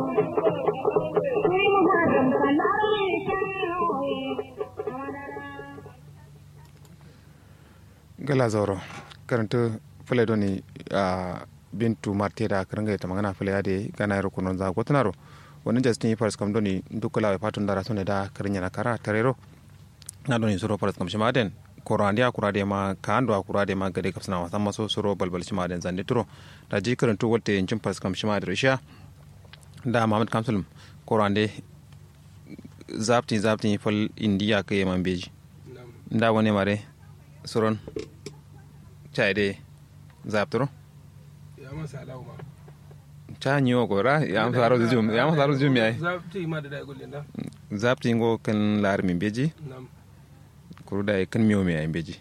gala zoro karanta fule doni a bintu marteda karanga ita magana fule ade gana yaro kunon za gotunaro wani justin faras kam doni dukula we patun dara sone da karinya na kara tarero na doni suro faras kam shimaden koro andi akura de ma kando akura de ma gade kapsana wasan maso suro balbal shimaden zande turo da ji karantu wolte yancin faras kam shimaden risha da mamad kamsulum koro ande zapti zapti fal indiya ke man beji nda woni mare suron caide zaptoro ya masa alauma ca ñiwo ko ra yam saro jum yam saro jum yaay zapti ma da da gulle da zapti ngo kan lar mi beji nam kuru da kan miyo mi ay beji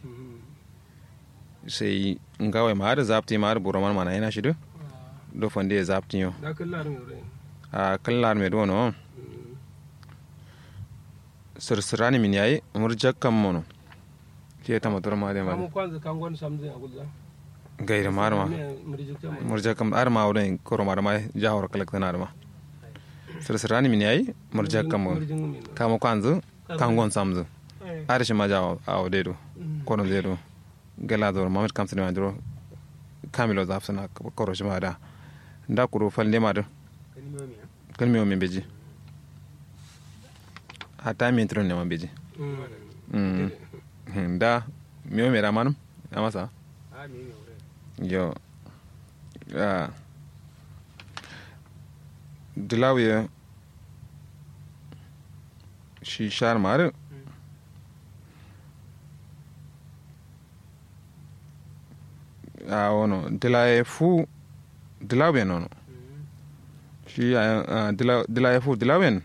sai ngawe ma da zapti ma da boroman mana ina shido do fonde zapti yo da kan larin yore a kan lar me do no sirsirani min yayi murjak kam mono ke ta motor ma de ma kamu kwanza kan gwan samzin a gulza gaira marma murja kam ar ma wurin koro mar ma jawar kalak tana ma sirsirani min yayi murja kam kamo kwanzu kangon samzu ar shi ma jawo a odedo kono zedo gala do mamet kam sene mandro kamilo zafsana koro shi ma da nda kuro falde ma do kan mi o min beji hata mi tron ne ma beji nda mi o mera manum amasa yo uh, dilawiya shi shar mare a wono dilaye fu dilawiya nono shi uh, dilaye fu dilawiyan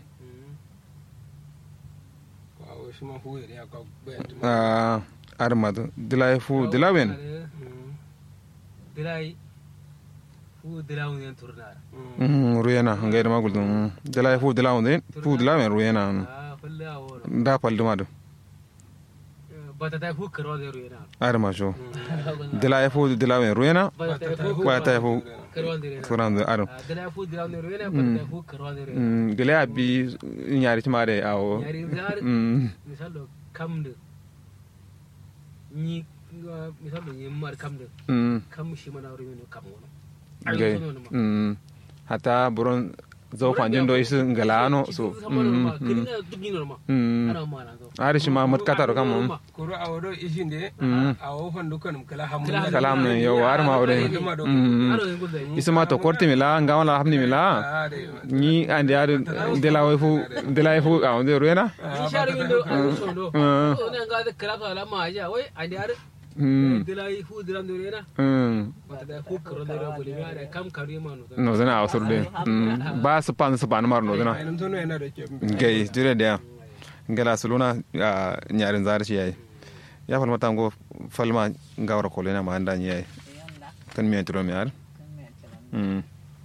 uh, armado dilaye fu dilawiyan dilai fu dilawu nen turnara mm ruyena ngayda magul dum dila fu dila wonde fu dila men ruyena ah falle awolo da pal dum adu bata ta fu karo de ruyena ar ma sho dila fu dila men ruyena bata ta fu wa ta fu karo de ruyena furan adu dilai fu dilawu nen ruyena bata ta fu karo de ruyena mm dila abi nyaari timare awo yari zar mm misalo kamde ni misalo ni mar kamde mm kam shi mana ruyena kam wono gay mm hata buron zo kwanjin do isu ngalano so mm kini na dugni norma mm ana mana zo ari shi ma mut kataro kam koro a wado ishinde a wo fandu kan kala hamu kalam ne yo war ma ore mm aro ngul da ni isuma to korti mila ngawala hamni mila ni andi adu dela way fu dela fu a onde ruena ni shari windo aro sondo Mm. o ne ga da kala kala ma aja wai andi ar mm dilai fu dilam de ruyena mm bata ta fu karo de ruyena bolivia da kam kari ma no no zana a surde mm ba su pan su pan mar no zana ainum tono yana da ke gay jure da ngala suluna a nyarin zar shi yayi ya falma tango falma ngawra ko lena ma anda yayi kan mi entro mi ar mm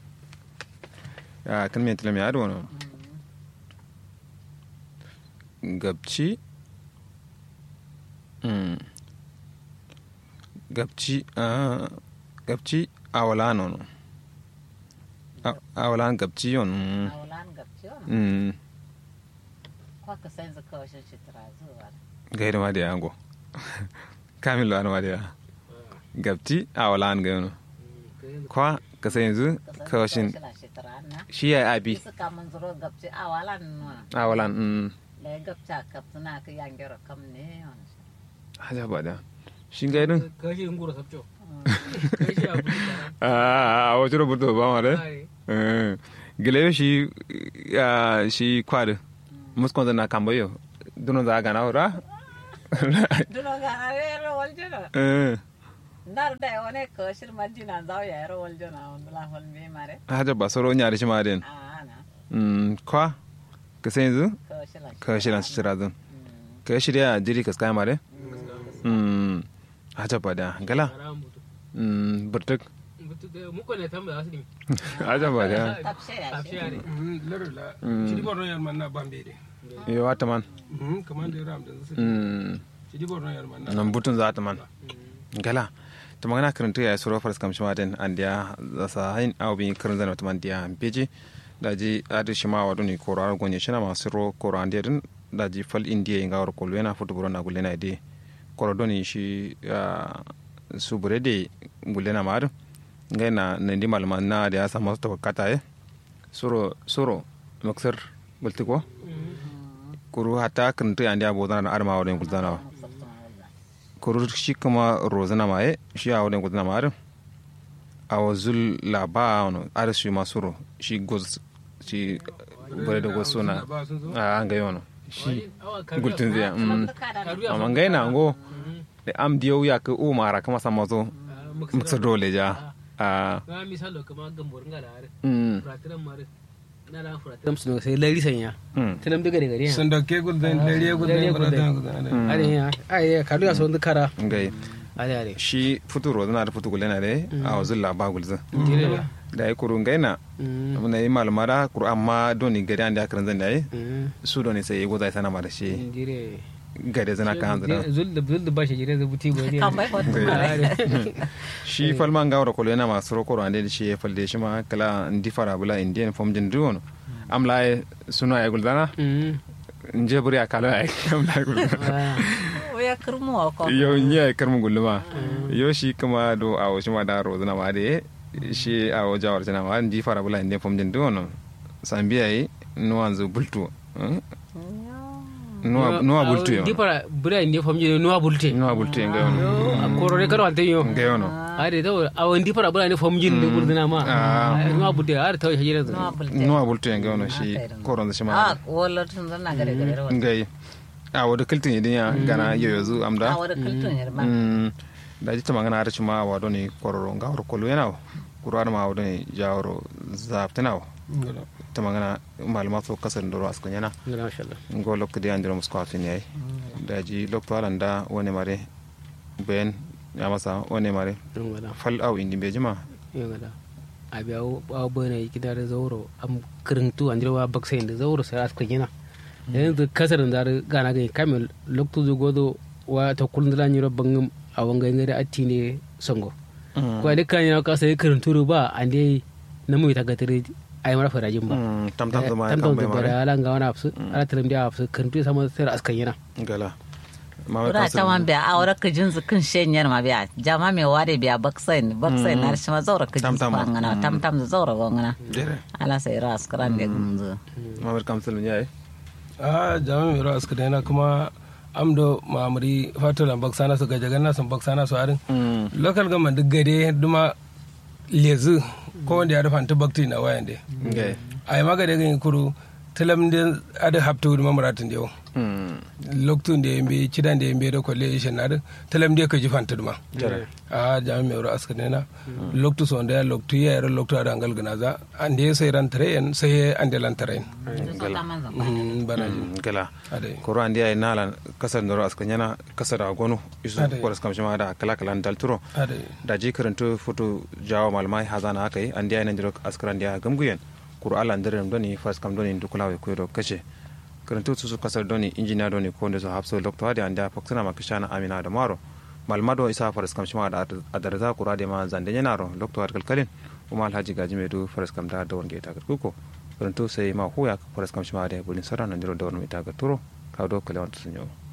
ya kan mi entro mi ar wono gabci mm gabci a gabci awala nono awalan gabci yon mm. Aulan gabciyon. mm Kwaka sai zaka washe shi zuwa. gayri ma de yango kamil an ma de ya gabti a wala an gayno kwa ka sai yanzu ka washin shi ya abi Isa kamun zuro gabci awalan nuna. a wala mm Le gabca kapsuna ka yangero kam ne yon. haja ba da shi gayrin kashi ngura sabcho kashi abu da a a wato rubuto ba ma de ai eh gile shi ah, shi kwad muskon na kamboyo duno za ga na ora Duno gana re ro waljona. eh Nar da wone koshir majina zaw ya ro waljona on la hol me mare. haja ba soro nyari shi ma den Ah na. mm kwa ka sai yanzu Koshir la. ka shi lan shi razun ka shirya diri ka sky mare mm haja ba da gala haram butu mm burtuk butu da muko ne tamba asiri haja ba da Tapshe ya tafshi shi. are larula shidi borno yar manna bambe de yo wata man kaman da ram da su mm shidi borno yar manna nan butun za ta man gala to magana karanta ya suro faras kam shima den andiya za sa hain aw bi karin zana man dia beji daji adi shima wadu ni koro ar gonye shina ma siro koro ande din daji fal indiya inga waro kolo yana futu buro na gulena ide koro doni shi ah, subure de gulena ma adu ngai na nendi malama na da asa masu to kata e suro suro maksar bultiko kuru hata kuntu ande abodana na arma wadon gulzana wa kuru shi kuma rozana ma e shi a wadon gulzana ma adu a wazul laba wani ada shi masuro shi goz shi bare da gozo na a an ga yono shi gultun zai mm amma ngai na ngo da am diyo ya ka o mara kama sama zo mutsa dole ja a ma misalo kama gambor ngala are mm furatiran mare na da furatiran su sai lari sanya mm tanam daga daga ne sun dauke gudun dare gudun gudun gudun are ya ai kalu ya son kara ngai are are shi futuro na da futu gulena de a wazul laba gulzan dire da ya kuru ngai na mm mun yi malmara kuru amma doni gari an da karan zan da yi mm su doni sai ya goza sana ma da shi dire gari zana kan zana zul da zul da bashi jire da buti gori kan bai hotu mare shi falman gawar kolo yana masu rokoro ande da shi ya falde shi ma kala ndi fara bula indian fom jin duwono amla ya suna ya guldana mm nje buri akalo ya amla ya guldana ya kirmu ko yo nya ya karmu gulma yo shi kuma do a shi ma da rozuna ma de shi a o jawar jana ma ndi fara bula indian fom jin duwono sambiya yi nuwanzu bultu eh? nuwa nuwa bultu yo dipara bura inde famje nuwa bulte nuwa bultu yo ngayono yo korore karo ante yo ngayono are to awon dipara bura ne famje ne burdina ma Ah. nuwa bulte are to hajira no bulte nuwa bultu yo ngayono shi koron shi ma ah wala tun na gare gare ro ngai a wada kiltin idin ya gana yoyozu amda a wada kultun yar ma Mm, da ji tama ngana arci ma wado ni kororo nga woro kolu yana kuro ma wado ni jawro zaptina tama ngana maluma so kasar ndoro asko yana masha Allah ngo lokko de andiro musko afin yayi da ji lokto alanda wone mare ben ya masa wone mare ngala fal au indi be jima ngala abi aw aw bana kida da zauro am kirintu andiro wa baksa inda zauro sai aska gina yanzu kasar da gana ga kamel lokto zo godo wa ta kullun da nyiro bangam awanga ngare atti ne songo ko da kan yana kasa kirintu ba ande namu ta gatare ay mara farajin ba Mm, tam tam zama ya tam kan tam bai da mare ala nga wana afsu ala talam dia afsu kirintu sama sai aska yana gala ma Ura ta wan biya a wara ka jinsu kin shenyar ma biya jama me ware biya baksain baksain na shi ma zaura ka Tam jinsu tam. ba ngana tam tam da zaura ba ngana dere ala sai ra askran de gumzu ma bar kam sulun yayi a jami'in mai rawa suka daina kuma amdo mamuri fatola baksana su gajagan nasu baksana su harin Mm, local government duk gade duma lezu ko wanda ya rufa bakti na wayan de ngai a yi magade gan kuru tilam de ada haptu duma muratin dewo Mm, loktun da yambe cidan da yambe da kwalle ishe na da tilam de ka ji fanta duma jere a jami'in mai rawa suka daina loktu so da ya loktu ya yara loktu ada angal ganaza an da ya sai ran tare yan sai an da lan tare yan bana ji Mm, gala adai koro andi ay nala kasar ndoro aska nyana kasar agonu isu Ade. koras kam shima da kala kala dal turo adai da ji karanto foto jawo malmai hazana akai andi ay nandiro askara andi ay gamguyen kuro ala ndere doni fas kam doni dukula we koyro kace karanto susu kasar doni injiniya doni ko ndo so hapso lokto ade andi faksana makishana amina da maro malmado isa faras kam shima da adarza kura de ma zande nyanaro lokto har kalkalin kuma alhaji gaji medu faras kam da dawon ge ta kuko karanto sai ma huya faras kam shima da bulin sara nandiro dawon mi ta turo kawdo kale wanto sunyo